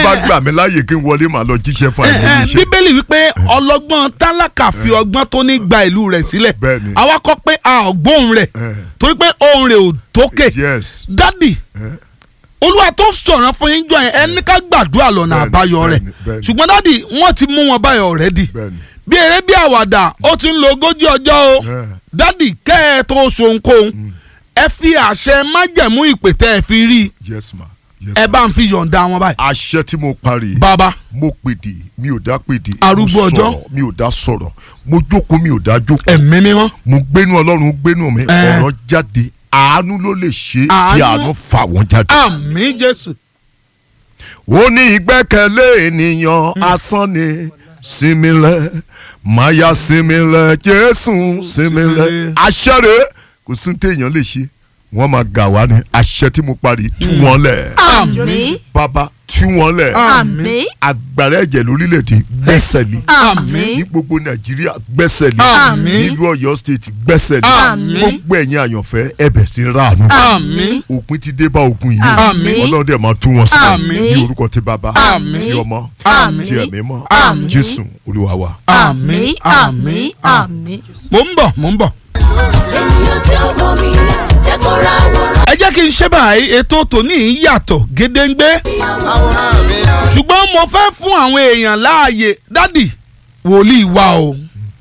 bá gbà mí láàyè kí n wọlé màá lọ jíṣẹ́ fún ẹ, àìmọye ẹ, iṣẹ́. bíbélì wípé ọlọ́gbọ́n tálákà fi ọgbọ́n tó ní gba ìlú rẹ̀ sílẹ̀ Bẹ́ẹ̀ni. àwa kọ́ pé a ò gbóhùn rẹ̀ Eh. torí pé ohùn rẹ̀ ò tókè yes dádì olúwa tó sọ̀ràn fún yín jọ yẹn ẹni ká gbàdúrà lọ́nà Bẹ́ẹ̀ni, àbáyọ rẹ̀ bẹ́ẹ̀ni, bẹ́ẹ̀ni. ṣùgbọ́n dádì wọ́n ti mú wọn báyọ̀ rẹ́dì bẹ́ẹ̀ni bí eré bí àwàdà ó ti ń lo ogójì ọjọ́ o Eh. dádì kẹ́ ẹ tó sohunkóhun ẹ fi àṣẹ májẹ̀mú ìpè tẹ́ ẹ fi rí i yes ma yes ẹ ma. bá ń fi yọ̀ǹda wọn báyìí. àṣẹ tí mo parí bàbá mo pèdè mi ò dá pèdè Arúgbó mo ọjọ́. sọ̀rọ̀ mi ò dá sọ̀rọ̀ mo jókòó mi ò dá jókòó ẹ̀mí mímọ́ mo gbénu ọlọ́run gbénu mi Eh. ọ̀rọ̀ jáde àánú ló lè ṣe Àánú. tí àánú fà wọ́n jáde. àmín jésù. ó ní ìgbẹ́kẹ̀lé ènìyàn asán ni sinmilẹ̀ máyà sinmilẹ̀ jésù sinmilẹ̀ Sinmilẹ̀. àṣẹ rẹ̀ kò sí ní téèyàn lè ṣe wọ́n máa gà wá ní àṣẹ tí mo parí tú wọn lẹ̀ àmín bàbá tú wọn lẹ̀ àmín agbára ẹ̀jẹ̀ lórílẹ̀‐èdè gbẹ́sẹ̀ lé ní àmín gbogbo nàìjíríà gbẹ́sẹ̀ lé Àmín. nílùú ọ̀yọ́ state gbẹ́sẹ̀ lé Àmín. gbogbo ẹ̀yin àyànfẹ́ ẹ̀bẹ̀ sí ráàánú àmín òpin ti dé bá ogun yìí Àmín. ọlọ́run dẹ̀ máa tú wọn sí Àmín. ní orúkọ ti bàbá Àmín. ti ọmọ Àmín. ti ẹ̀mí mọ́ Àmín. jésù olúwa wa. àmín àmín àmín. mò ń bọ̀ mò ń bọ̀. ènìyàn tí ó mọ̀ mí jẹ́ kó ra àwòrán ẹ jẹ́ kí n ṣe báyìí ètò tòní yìí yàtọ̀ gédéǹgbé ṣùgbọ́n mo fẹ́ fún àwọn èèyàn láàyè dádì wòlíì wà o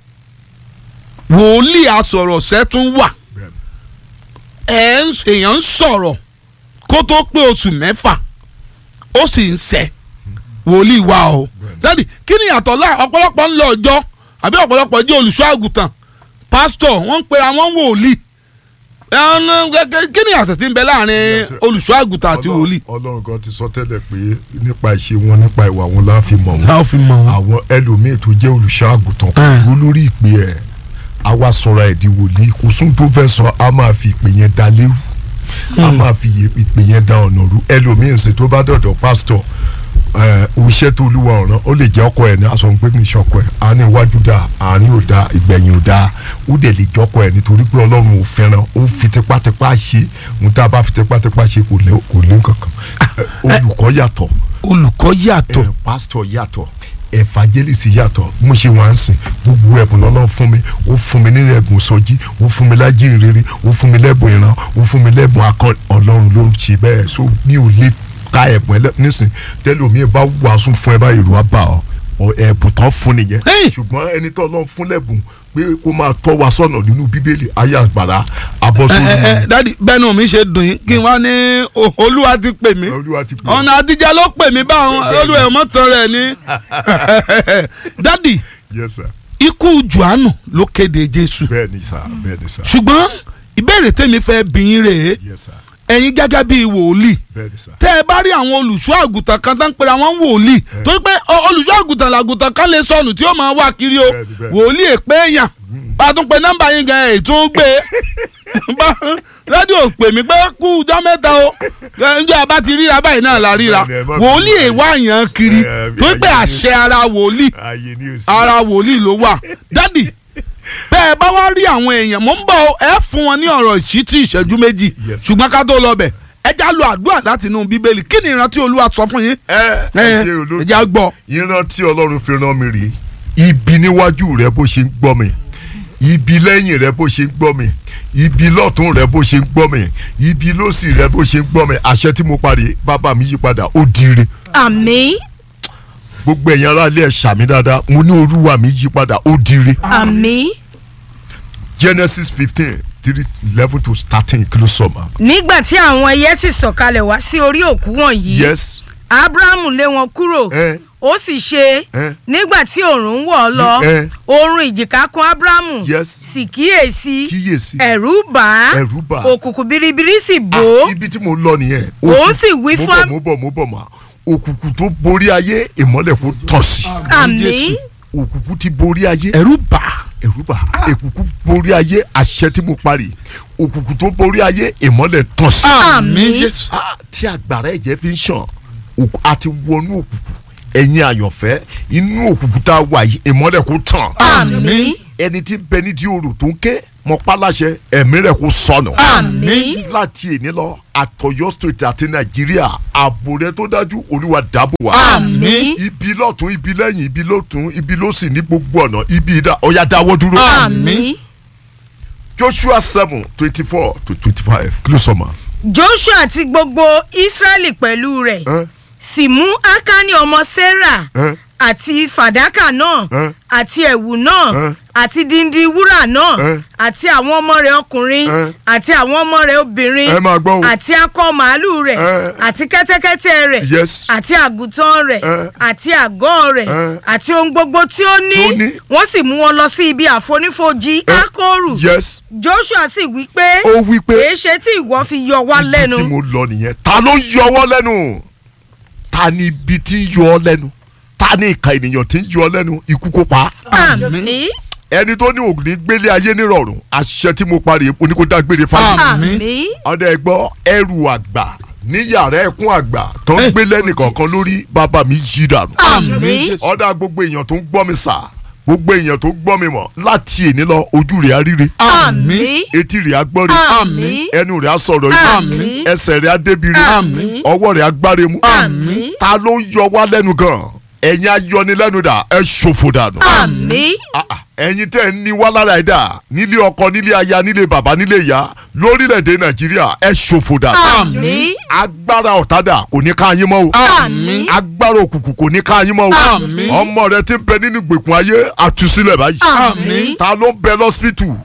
wòlíì asọ̀rọ̀ṣẹ́ tún wà ẹ̀ ń- èèyàn ń sọ̀rọ̀ kó tó pé oṣù mẹ́fà ó sì ń sẹ́ wòlíì wà o dádì kí ni ìyàtọ̀ láà ọ̀pọ̀lọpọ̀ ń lọ ọjọ́ àbí ọ̀pọ̀lọpọ̀ jẹ́ olùṣọ́ àgùntàn pásítọ̀ wọ́n ń pe àwọn wòlíì ẹnu gẹ́gẹ́ kí ni àtọ̀ tí ń bẹ láàrin olùṣọ́ àgùntàn àti Ọlọ́run- wòlíì. ọlọ́run kan ti sọ tẹ́lẹ̀ pé nípa ìṣe wọn nípa ìwà wọn la fi mọ̀ wọn a ó fi mọ wọn. àwọn ẹlòmíín tó jẹ́ olùṣọ́ àgùntàn kò Ah. dúró lórí ìpè ẹ̀ a wá sọ̀rọ̀ ẹ̀ di wòlíì kò sún tó fẹ́ sọ a máa fi ìpè yẹn da lérú a máa fi iye- ìpè yẹn da ọ̀nà rú ẹlòmíín sì tó bá dọ̀dọ̀ pásítọ̀ ẹ̀ òṣìṣẹ́ tó olúwa ọ̀ràn ó lè jẹ́ ọkọ ẹ̀ ní aṣọ pé kì í ṣọkọ ẹ̀ àárín iwájú dáa àárín ò dáa ìgbẹ̀yìn ò dáa ó dẹ̀ lè jọkọ ẹ̀ nítorí pé ọlọ́run ò fẹ́ràn ó fi tipátipá ṣe ohun tá a bá fi tipátipá ṣe kò lé kò lé kankan Ẹ̀, olùkọ́ yàtọ̀ olùkọ́ yàtọ̀ ẹ pásítọ̀ yàtọ̀ evangelist yàtọ̀ mo ṣe wá ń sìn gbogbo ẹ̀bùn lọ́lọ́run fún mi ó fún mi nínú ẹ̀bùn sọjí ó fún mi lájìrì rere ó fún mi lẹ́bùn ìran ó fún mi lẹ́bùn akọ ọlọ́run ló ń ṣe bẹ́ẹ̀ so mi ò lè ka ẹ̀bùn ẹlẹ́ nísìn tẹ́lómi bá wàásù fún ẹ báyìí ìlú àbá ọ ọ ẹ̀bùn tán fún nìyẹn Hey! ṣùgbọ́n ẹni tó ọlọ́run fún lẹ́bùn pé kó máa tọ́ wa sọ́nà nínú bíbélì ayé àgbàrá ẹ abọ́sọ́nù ẹ ẹ dádì bẹ́ẹ̀ni mi ṣe dùn yín kí n wá ní o- olúwa ti pè mí olúwa ti pè ọ̀nà àtijọ́ ló pè mí báwọn olúwa ẹ̀ mọ́tò rẹ̀ ní. dádì yes sir ikú johannu ló kéde jésù bẹ́ẹ̀ ni sir bẹ́ẹ̀ ni sir ṣùgbọ́n ìbéèrè tèmi fẹ́ bí yín rèé yes sir ẹ̀yin gẹ́gẹ́ bíi wòlíì bẹ́ẹ̀ ni sir tẹ́ ẹ bá rí àwọn olùṣọ́ àgùntàn kan tó ń pera wọn wòlíì torí pé ọ- olùṣọ́ àgùntàn làgùntàn kan lè sọnù tí ó máa wá kiri o Bẹ́ẹ̀ni, bẹ́ẹ̀ni. wòlíì èpè èèyàn bá a tún pe nọ́mbà yín gan ẹ̀ tún gbé bá rédíò pè mí pé kú ọjọ́ mẹ́ta o ǹjẹ́ a bá ti ríra báyìí náà la ríra Bẹ́ẹ̀ni, ẹ má wòlíì bínú. èèwà yàn kiri Ẹ, ẹ, torí pé ayé- àṣẹ ara wòlíì ayé ni o sí. ara wòlíì ló wà dádì bẹ́ẹ̀ bá wá rí àwọn èèyàn mò ń bọ̀ ọ́, ẹ fún wọn ní ọ̀rọ̀ ìṣítí ìṣẹ́jú méjì Yes. ṣùgbọ́n ká tó lọ bẹ̀ ẹ já lo àdúrà láti inú bíbélì kí ni ìrántí olúwa sọ fún yín ẹ ẹ ṣe olóòtú ẹ já gbọ́ ìran tí ọlọ́run fi rán mi rèé ibi níwájú rẹ bó ṣe ń gbọ́ mi ibi lẹ́yìn rẹ bó ṣe ń gbọ́ mi ibi lọ́tún rẹ bó ṣe ń gbọ́ mi ibi lósì rẹ bó ṣe ń gbọ́ mi àṣẹ tí mo parí bàbá mi yí padà ó dire àmín gbogbo ẹ̀yin ará ilé ẹ̀ ṣàmì dáadáa mo ní olúwa mi yí padà ó dire àmín. Genesis fifteen three eleven to thirteen kí ló sọ ma. nígbà tí àwọn ẹyẹ sì sọ̀kalẹ̀ wá sí orí òkú wọ̀nyí yes abrahamu lé wọn kúrò ẹ ó sì ṣe ẹ nígbà tí òòrùn wọ̀ ọ́ lọ ẹ oorun ìjìká kún abrahamu yes sì kíyèsí kíyèsí ẹ̀rù bà á ẹ̀rù bà á. òkùnkùn biribiri sì bò Ah, ó ibi tí mo lọ nìyẹn. Ó sì wí mo fún- bọ̀ mo bọ̀ mo bọ̀ ma òkùnkùn tó borí ayé ìmọ́lẹ̀ kò tọ̀ sí àmín òkùnkùn ti borí ayé ẹ̀rù bà á. ẹ̀rù bà òkùnkùn borí ayé àṣẹ tí mo parí òkùnkùn tó borí ayé ìmọ́lẹ̀ tọ̀ sí. Àmín. jésù Ah, tí agbára ẹ̀jẹ̀ fi ń ṣàn òkú- a ti wọnú òkùnkùn ẹ̀yin àyànfẹ́ inú òkùnkùn tá a wà yìí ìmọ́lẹ̀ kò tàn àmín ẹni tí ń bẹ ní di orò tó ń ké mo pa láṣẹ ẹ̀mí rẹ̀ kó sọnù. àmín láti èní lọ àtọ̀yọ́ state àti nàìjíríà ààbò rẹ̀ tó dájú olúwa dáàbò wá. àmín ibi lọ́tún ibi lẹ́yìn ibi lọ́tún ibi lọ́sì ní gbogbo ọ̀nà ibi ìdá ọ̀yà dáwọ́ dúró. àmín joshua seven twenty four to twenty five kí ló sọ ma. joshua àti gbogbo israẹli pẹ̀lú rẹ̀ ẹ sì mú akani ọmọ sarah ẹ àti fàdákà náà Ẹ́. àti ẹ̀wù náà Ẹ́. àti díndín wúrà náà Ẹ́. àti àwọn ọmọ rẹ̀ ọkùnrin Ẹ́. àti àwọn ọmọ rẹ̀ obìnrin ẹ máa gbọ́ o. àti akọ màálù rẹ̀ Ẹ́. àti kẹ́tẹ́kẹ́tẹ́ rẹ̀ Yes. àti àgùntàn rẹ̀ Ẹ́. àti àgọ́ rẹ̀ Ẹ́. àti ohun gbogbo tí ó ní Tí ó ní. wọ́n sì mú wọn lọ sí ibi àfonífojì Ẹ́. akóru yes joshua sì wí pé ó wí pé èé ṣe tí ìwọ fi yọ wá ibi lẹ́nu tí mo lọ nìyẹn ta ló ń yọ ọwọ́ lẹ́nu ta ni ibi tí ń yọ ọ lẹ́nu ta ni ìka ènìyàn tí ń yọ ọ lẹ́nu ikú kó pa á. àmín ẹni tó ní òní gbélé ayé nírọ̀rùn àṣẹ tí mo parí oníkódágbére fáyé. Àmín. àmín ọdẹ ẹgbọ́ ẹrù àgbà ní yàrá ẹkún àgbà tó ń gbé lẹ́nìkọ̀ọ̀kan lórí bàbá mi yí dànù. àmín ọ̀dà gbogbo èèyàn tó ń gbọ́ mi sà gbogbo èèyàn tó ń gbọ́ mi mọ̀ láti èní lọ ojú rẹ̀ á ríre àmín etí rẹ̀ á gbọ́ rẹ̀ àmín ẹnu rẹ̀ á sọ̀rọ̀ Àmín. yìí ẹsẹ̀ rẹ̀ á débi rẹ̀ Àmín. ọwọ́ rẹ̀ á gbáre mú àmín ta ló ń yọ wá lẹ́nu gan ẹ̀yin ayọnilẹ́nu dà ẹ ṣòfò dànù àmín Ah, ah, ẹ̀yin tẹ́ ẹ ní wá lára ẹ̀ dà nílé ọkọ nílé aya nílé bàbá nílé ìyá lórílẹ̀‐èdè nàìjíríà ẹ ṣòfò dànù àmín agbára ọ̀tádà kò ní ká yín mọ́ o àmín agbára òkùnkùn kò ní ká yín mọ́ o Àmín. ọmọ rẹ ti ń bẹ nínú ìgbèkùn ayé àtúnṣílẹ̀ báyìí àmín ta ló ń bẹ lọ́sípítù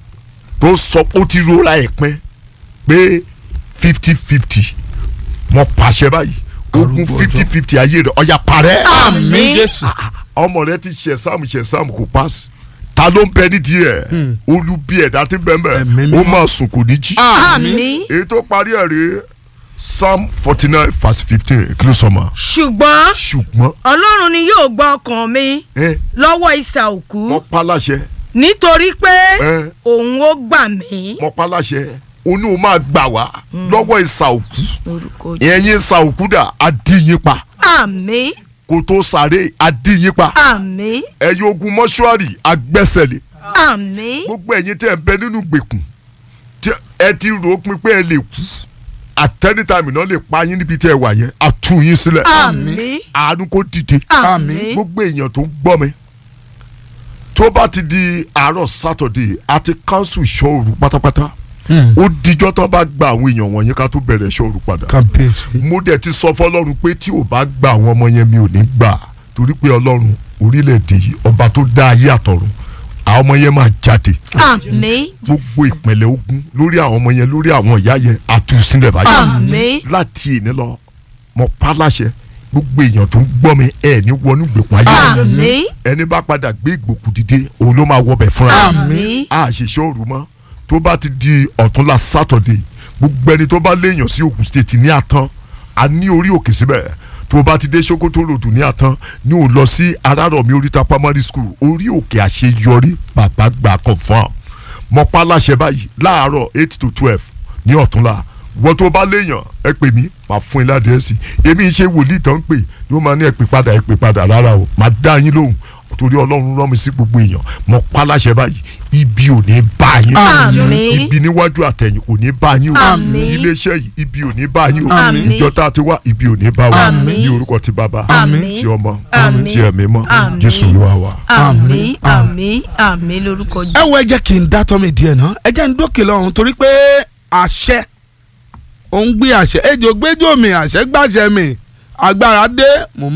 tó sọ pé ó ti rora ẹ̀ pín pé fifty fifty mo pàṣẹ báyìí ogun Arúgbó fifty ọjọ́. fifty ayé rẹ ọ̀yà parẹ́ àmín jésù ọmọ rẹ ti ṣe sáàmù ṣe sáàmù kò pass ta ló ń bẹ nídìí ẹ olùbí ẹ̀dá tí ń bẹ Ẹ̀mí mbẹ mímọ́. ó máa sùn kò ní jí àmín èyí tó parí ẹ̀ rèé psalm forty nine verse fifteen kí ló sọ ma ṣùgbọ́n ṣùgbọ́n ọlọ́run ni yóò gba ọkàn mi ẹ lọ́wọ́ ìsà òkú wọ́n pa láṣẹ nítorí pé ẹ òun ó gbà mí. wọ́n pa láṣẹ oní o máa gbà wá lọ́wọ́ ìsà òkú orúkọ ẹ̀yin ìsà òkú dà á dí yín pa àmín kò tó sáré á dí yín pa àmín ẹ̀yin ogun mọ́ṣúárì agbẹ́sẹ̀lé àmín gbogbo ẹ̀yin tẹ́ ẹ bẹ nínú gbèkùn tí ẹ ti rò ó pin pé ẹ lè kú àtẹnitàmì náà lè pa yín níbi tí ẹ wà yẹn á tú yín sílẹ̀ àmín àánú kó dìde àmín gbogbo èèyàn tó ń gbọ́ mi tó bá ti di àárọ̀ sátọ̀dé àti kánsù ìṣọ́òru pátápátá ó dijọ́ tó bá gba àwọn èèyàn wọ̀nyẹn ká tó bẹ̀rẹ̀ ìṣọ́òru padà kábíyèsí mo dẹ̀ ti sọ fọlọ́run pé tí ò bá gba àwọn ọmọ yẹn mi ò ní gbà torí pé ọlọ́run orílẹ̀-èdè yìí ọba tó dá ayé àtọ̀run àwọn ọmọ yẹn máa jáde àmín gbogbo ìpínlẹ̀ ogun lórí àwọn ọmọ yẹn lórí àwọn ìyá yẹn àtúnṣílẹ̀ báyìí àmín láti èní lọ mo pa láṣẹ gbogbo èèyàn tó ń gbọ́ mi ẹ̀ ní wọnú ìgbèkùn ayé àmín ẹni bá padà gbé ìgbòkú dìde òun ló máa wọbẹ̀ fúnra rẹ̀. àmín a ṣèṣe òru mọ́ tó bá ti di ọ̀túnla sátọ̀dé gbogbo ẹni tó bá léèyàn sí Ògùn state ní àtàn a ní orí òkè síbẹ̀ tó bá ti dé Sokoto road ní àtàn ní ò lọ sí Arárọ̀mí oríta primary school orí òkè àṣeyọrí bàbá gbà confam mọ pa láṣẹ báyìí láàárọ̀ eight to twelve ní ọ̀túnla wọ́n tó bá léèyàn ẹ pè mí màá fún yín ládìrẹ́sì èmi ṣe wòlíì tán pè yóò máa ní ẹ pè padà ẹ pè padà rárá o màá dá yín lóhùn torí ọlọ́run rán mi sí gbogbo èèyàn mọ pa láṣẹ báyìí ibi ò ní bá yín Àmín. ibi níwájú àtẹ̀yìn kò ní bá yín o Àmín. iléeṣẹ́ yìí ibi ò ní bá yín o Àmín. ìjọ tá a ti wá ibi ò ní bá wa Àmín. ní orúkọ ti bàbá Àmín. ti ọmọ Àmín. ti ẹ̀mí mọ́ Àmín. jésù olúwa wa. àmín àmín àmín lórúkọ ẹ jù. wo ẹ jẹ́ kí n dá tọ́ mi díẹ̀ náà ẹ jẹ́ n dókè lọ́run torí pé àṣẹ òun gbé àṣẹ ejò gbẹjọ mi àṣẹ gbàṣẹ mi agbára dé mò ń